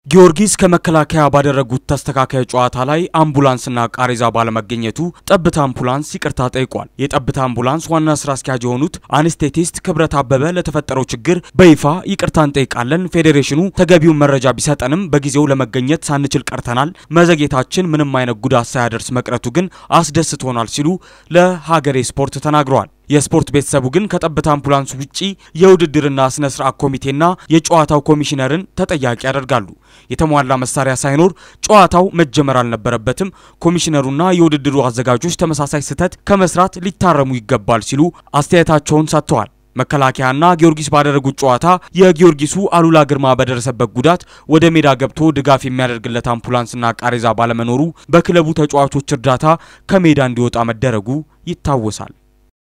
ጊዮርጊስ ከመከላከያ ባደረጉት ተስተካካይ ጨዋታ ላይ አምቡላንስና ቃሬዛ ባለመገኘቱ ጠብታ አምቡላንስ ይቅርታ ጠይቋል። የጠብታ አምቡላንስ ዋና ስራ አስኪያጅ የሆኑት አንስቴቲስት ክብረት አበበ ለተፈጠረው ችግር በይፋ ይቅርታ እንጠይቃለን። ፌዴሬሽኑ ተገቢውን መረጃ ቢሰጠንም በጊዜው ለመገኘት ሳንችል ቀርተናል። መዘግየታችን ምንም አይነት ጉዳት ሳያደርስ መቅረቱ ግን አስደስቶናል ሲሉ ለሀገሬ ስፖርት ተናግረዋል። የስፖርት ቤተሰቡ ግን ከጠብታ አምቡላንስ ውጪ የውድድርና ስነ ስርዓት ኮሚቴና የጨዋታው ኮሚሽነርን ተጠያቂ ያደርጋሉ። የተሟላ መሳሪያ ሳይኖር ጨዋታው መጀመር አልነበረበትም። ኮሚሽነሩና የውድድሩ አዘጋጆች ተመሳሳይ ስህተት ከመስራት ሊታረሙ ይገባል ሲሉ አስተያየታቸውን ሰጥተዋል። መከላከያና ጊዮርጊስ ባደረጉት ጨዋታ የጊዮርጊሱ አሉላ ግርማ በደረሰበት ጉዳት ወደ ሜዳ ገብቶ ድጋፍ የሚያደርግለት አምቡላንስና ቃሬዛ ባለመኖሩ በክለቡ ተጫዋቾች እርዳታ ከሜዳ እንዲወጣ መደረጉ ይታወሳል።